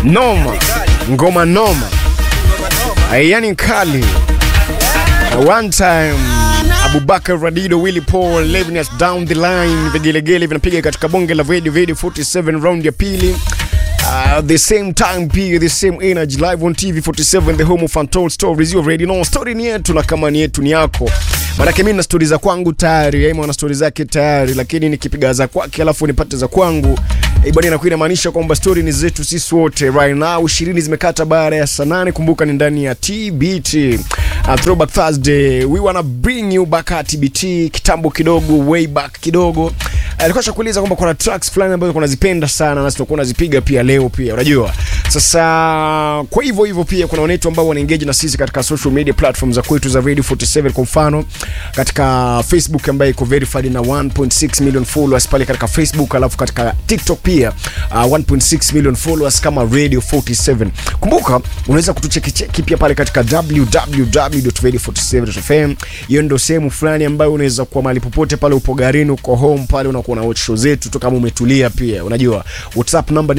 noma, ngoma noma, yani kali. One time Abubakar Radido, Willy Paul, Levinas down the line, vigelegele vinapiga katika bonge la Vedi Vedi 47 round ya pili. Uh, the same time pia the same energy live on TV 47 the home of untold stories you already know story ni yetu na kama ni yetu ni yako maanake mimi na stori za kwangu tayari yeye ana stori zake tayari lakini nikipiga za kwake alafu nipate za kwangu eh, bwana inakuwa inamaanisha kwamba stori ni zetu sisi wote right now 20 zimekata baada ya saa nane kumbuka ni ndani ya TBT uh, throwback Thursday we wanna bring you back at TBT kitambo kidogo way back kidogo alikuwa uh, chakuuliza kwamba kuna tracks fulani ambazo kunazipenda sana na tutakuwa nazipiga pia leo pia unajua sasa kwa hivyo hivyo pia kuna wanetu ambao wanaengage na sisi katika social media platforms za kwetu za Radio 47 kwa mfano katika Facebook ambayo iko verified na 1.6 million followers pale katika Facebook alafu katika TikTok pia uh, 1.6 million followers kama Radio 47 kumbuka unaweza kutucheki cheki pia pale katika www.radio47.fm hiyo ndio sehemu fulani ambayo unaweza kuwa mahali popote pale upo garini uko home pale unakuwa na watch show zetu tu kama umetulia pia unajua whatsapp number ni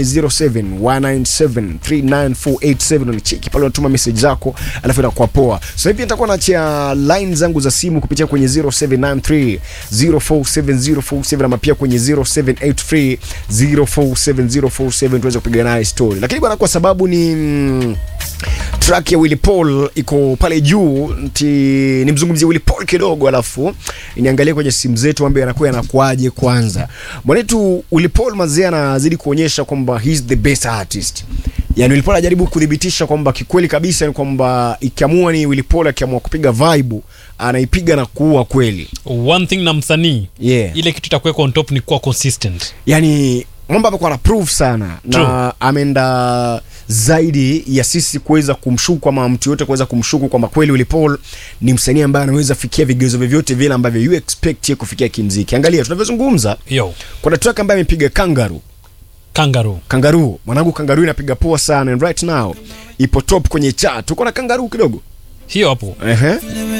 0719739487 unacheki pale unatuma message zako alafu inakuwa poa so hivi nitakuwa naachia line zangu za simu kupitia kwenye 0793 047047 ama pia kwenye 0783 047047 tuweze kupiga naye story lakini bwana kwa sababu ni mm, track ya Willy Paul iko pale juu nti nimzungumzie Willy Paul kidogo alafu niangalie kwenye simu zetu mambo yanakuwa yanakuaje kwanza mwanetu Willy Paul mazee anazidi kuonyesha kwamba he's the best artist yani Willy Paul anajaribu kudhibitisha kwamba kikweli kabisa ni kwamba ikiamua ni Willy Paul akiamua kupiga vibe anaipiga na kuua kweli one thing na msanii yeah. ile kitu itakuweka on top ni kuwa consistent yani mambo amekuwa na proof sana True. na ameenda zaidi ya sisi kuweza kumshuku ama mtu yote kuweza kumshuku kwamba kweli Willy Paul ni msanii ambaye anaweza fikia vigezo vyovyote vile ambavyo you expect ye kufikia kimziki angalia tunavyozungumza yo kuna track ambaye amepiga kangaroo kangaroo kangaroo mwanangu kangaroo inapiga poa sana and right now ipo top kwenye chart uko na kangaroo kidogo hiyo hapo ehe